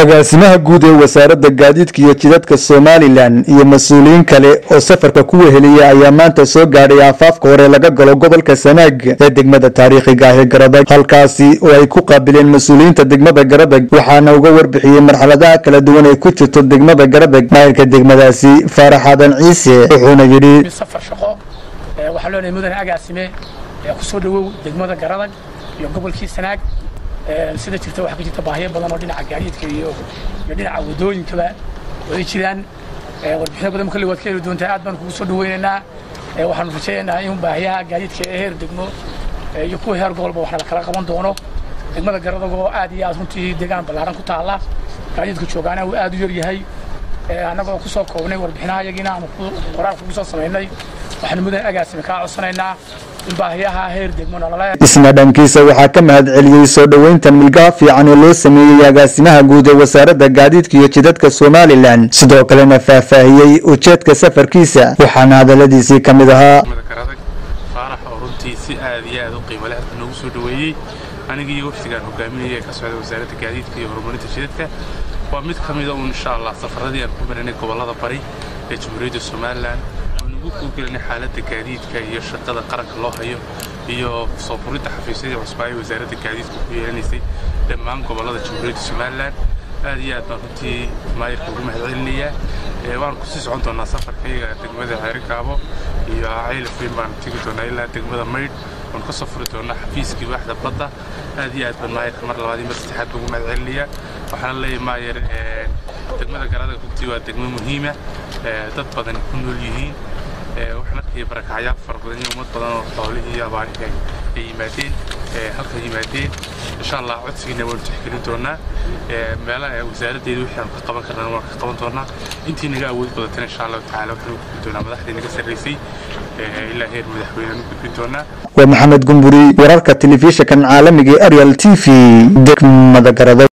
agaasimaha guud ee wasaaradda gaadiidka iyo jidadka somalilan iyo mas-uuliyiin kale oo safarka ku weheliya ayaa maanta soo gaadhay aafaafka hore laga galo gobolka sanaag ee degmada taariikhiga ah ee garadag halkaasi oo ay ku qaabileen mas-uuliyiinta degmada garadag waxaana uga warbixiyey marxaladaha kala duwan ee ku jirto degmada garadag maayirka degmadaasi faarax aadan ciise wuxuuna yidhi safar shaqo waxaa leenahay mudane agaasime kusoo dhawow degmada garadag iyo gobolkii sanaag sida jirta waxaa ka jirta baahiyo badan oo dhinaca gaadiidka iyo iyo dhinaca wadooyinkaba way jiraan warbixino badan kolley waad ka heli doontaa aad baan kugu soo dhaweynaynaa waxaanu rajaynaynaa in baahiyaha gaadiidka ee heer degmo iyo kuwa heer gobolba wax la kala qaban doono degmada garadag oo aad iyo aad runtii deegaan ballaaran ku taalla gaadiidka joogaana uu aad u yar yahay annagoo ku soo koobnay warbixinaha yagiina aanu qoraal kugu soo samaynay waxaanu mudane agaasime kaa codsanaynaa in baahiyaha heer degmo nolole isna dhankiisa waxaa ka mahad celiyey soo dhoweyntan milgaha fiican ee loo sameeyey agaasimaha guud ee wasaaradda gaadiidka iyo jidadka somalilan sidoo kalena faahfaahiyey ujeedka safarkiisa waxaana hadaladiisii ka mid ahaa garadag faarax oo runtii si aad iyo aad u qiimo leh halka noogu soo dhoweeyey anigii wafdigaan hogaaminayay ee ka socda wasaaradda gaadiidka iyo horumarinta jidadka waa mid ka mida uun insha allah safaradii aan ku marinay gobollada bari ee jamhuuriyadda somalilan ugu kugelinay xaaladda gaadiidka iyo shaqada qaranka loo hayo iyo soo furidda xafiisyadii cusbaa ee wasaaradda gaadiidka ku yeelanaysay dhammaan gobollada jamhuuriyadda somalilan aad iyo aad baan runtii maayirka ugu mahad celinayaa waan kusii socon doonaa safarkayga degmada xeerikaabo iyo caylafweyn baan tegi doonaa ilaa degmada maydh waan ka soo furi doonaa xafiiskii waaxda badda aad iyo aad baan maayirka mar labaad iyo mar saddexaad baan ugu mahad celinayaa waxaana leeyahay maayir degmada garada runtii waa degmo muhiima dad badan ku nool yihiin waxaan arkaya barakacyaal fara badan iyo ummad badan oo xoolihii iyo abaarihi ay yimaadeen halka yimaadeen insha allah codsigiina waanu tixgelin doonaa meelaha wasaaraddeeda wixii aanu ka qaban karnana waan ka qaban doonaa intii naga awood badatana insha allahu tacaala waxaanu gudbin doonaa madaxdii naga sarraysay ilaa heer madaxweyne aanu gudbin doonaa waa maxamed gumburi wararka telefishinkan caalamiga ee arial t v degmada garada